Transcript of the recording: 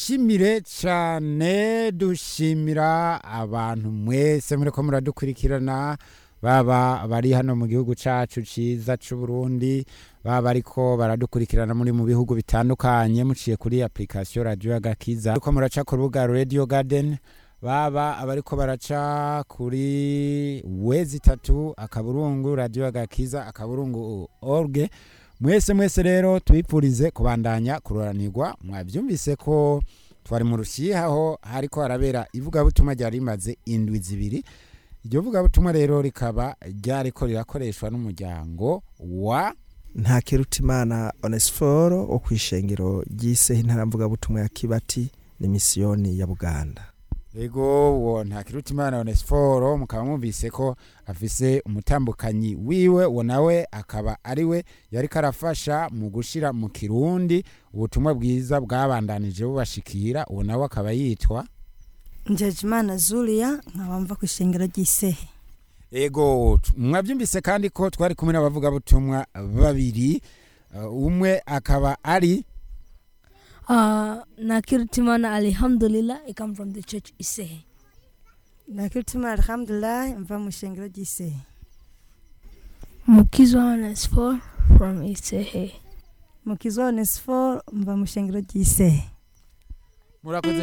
tubashimire cyane dushimira abantu mwese muriko muradukurikirana baba bari hano mu gihugu cacu ciza c'u Burundi baba ariko baradukurikirana muri mu bihugu bitandukanye muciye kuri application radio agakiza ariko muraca ku rubuga radio garden baba abariko baraca kuri wezi itatu akaburungu radio agakiza akaburungu org mwese mwese rero tubipfurize kubandanya kuroranirwa mwavyumvise ko twari mu rushihaho hariko harabera ivugabutumwa ryari rimaze indwi zibiri iryo vugabutumwa rero rikaba ryariko rirakoreshwa n'umuryango wa nta kirutimana onesiforo wo ku ishengero ry'iseho intaramvugabutumwa ya kibati ni misiyoni ya buganda ego uwo ntakirutimana onesiforo mukaba mwumvise ko afise umutambukanyi wiwe uwo nawe akaba ari we yariko arafasha mu gushira mu kirundi ubutumwa bwiza bwabandanije bubashikira uwo nawe akaba yitwa njejimana zulia nkaba mva ku ishengero ry'isehe ego t- mwavyumvise kandi ko twari kumwe n'abavugabutumwa babiri uh, umwe akaba ari Uh, Nakirtimana Alhamdulillah, I come from the church Isehe. nakiritima alhamdulilahi mva mu ishengero ry'isehe Mukizwa Onesfor from Isehe. mukizwa onesiforo mva mu ishengero ry'isehe murakoze